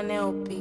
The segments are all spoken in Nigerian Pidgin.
on LP.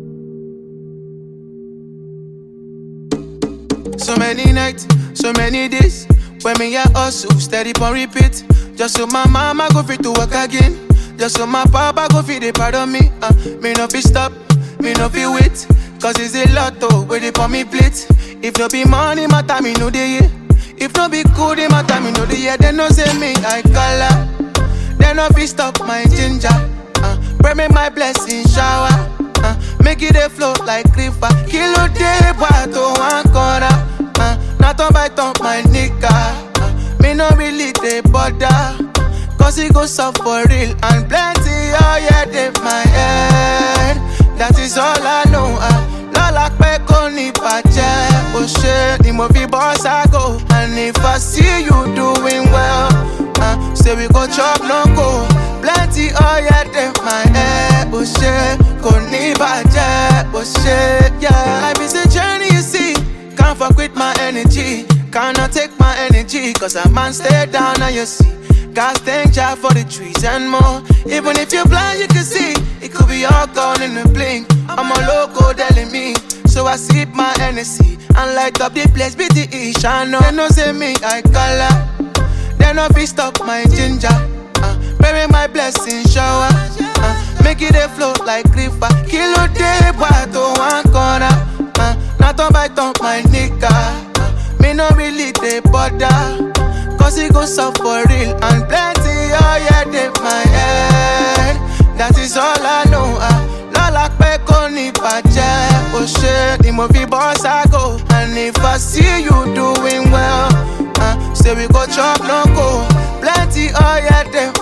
So many nights, so many days. When me a hustle, steady on repeat. Just so my mama go fit to work again. Just so my papa go fit they pardon me. Uh, me no fi stop, me no fi wait. Cause it's a lot to where they for me plate. If no be money, matter me know the yeah. If no be cool, they matter me know the yeah. They no say me I color. They no fi stop my ginger. Uh, pray me my blessing shower. Uh, make it a flow like river. Kilo day, boy, to one corner. Uh, not on by top my nigga. Uh, me no really they bother. Cause it goes up for real and plenty. Oh yeah, they my head. That is all I know. Uh, Lola pe ko ni bàjẹ́. Ó ṣe ni mo fi boss I go. And if I see you doing well, uh, say we go chop no go. Plenty oh yeah, they my head. Ó ṣe kò ní bàjẹ́. Ó ṣe yeah. Life is a journey you see. Can't fuck with my energy. Cannot take my energy. Cause a man stay down and you see. God thank Jah for the trees and more. Even if you're blind, you can see. It could be all gone in a blink. I'm a loco telling me. So I sip my Hennessy and light up the place with the ish. I know they no say me I color. They no fi stop my ginger. Uh, bury my blessing shower. Uh, make it a flow like river. Kilo day, boy, to one corner. Uh, not on by top my nigga. Uh, me no really they bother. Cause it goes up for real and plenty. Oh yeah, they my head. That is all I know. Uh, Lola pe ko ni bàjẹ́. Ó ṣe ni mo fi boss I go. And if I see you doing well, uh, say we go chop no go. Plenty, oh yeah, they